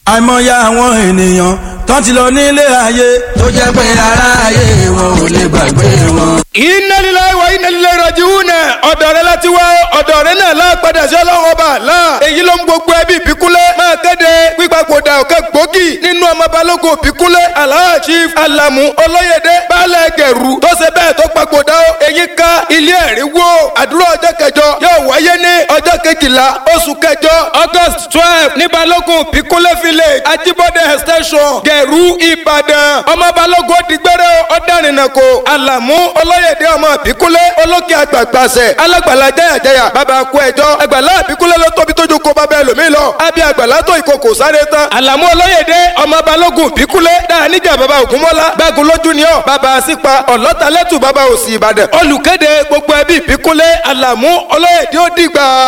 àìmọye àwọn ènìyàn tán ti lọ nílé ayé tó jẹ́ pé ara ayé wọn ò lè gbàgbé wọn. inna lillahi wa inna ilaihi raji'un ọ̀dọ̀ rẹ láti wá ọ̀dọ̀ rẹ náà láàpadà sí ọlọ́run ọba là èyí ló ń gbogbo ẹbí ìbíkúlẹ̀ máa kéde pípapòdà ọ̀kẹ́ gbòógì nínú ọmọ balógun ìbíkúlẹ̀ alhaji chief alamu olóyèdè baálẹ̀ gẹ̀rù tó ṣe bẹ́ẹ̀ tó papòdà ó èyí ká ilé ẹ̀rí wó àdúrà ọjọ́ kẹjọ yóò wáyé ní ọjọ́ kejìlá oṣù kẹjọ august twelve ní balógun ìbíkúlẹ̀ village ajibode extension gẹ̀rù ìbàdàn ọmọ balógun òdìgbẹ́rẹ́ ọ̀dàrìnàkò alamu olóyèdè ọmọ ìbíkúlẹ̀ olókè àgbàgbàsẹ̀ alágbàlá jẹ́yàjẹ́yà bàbá kú ẹjọ́ àgbàlá ìbíkúlẹ̀ ló tóbi tójú kó bàbá ẹlòmíì lọ àbí àgbàlá tó ìkòkò sáré tán alamu olóyèdè ọmọ balógun ìbíkúlẹ̀ dáa níjà bàbá ògúnmọ́lá gbágun lójú ni ọ́ bàbá sípa ọ̀lọ́talẹ́tù bàbá òsì ìbàdàn olùkéde gbogbo ẹbí ìbíkúlẹ̀ alamu olóyèdè ó dìgbà.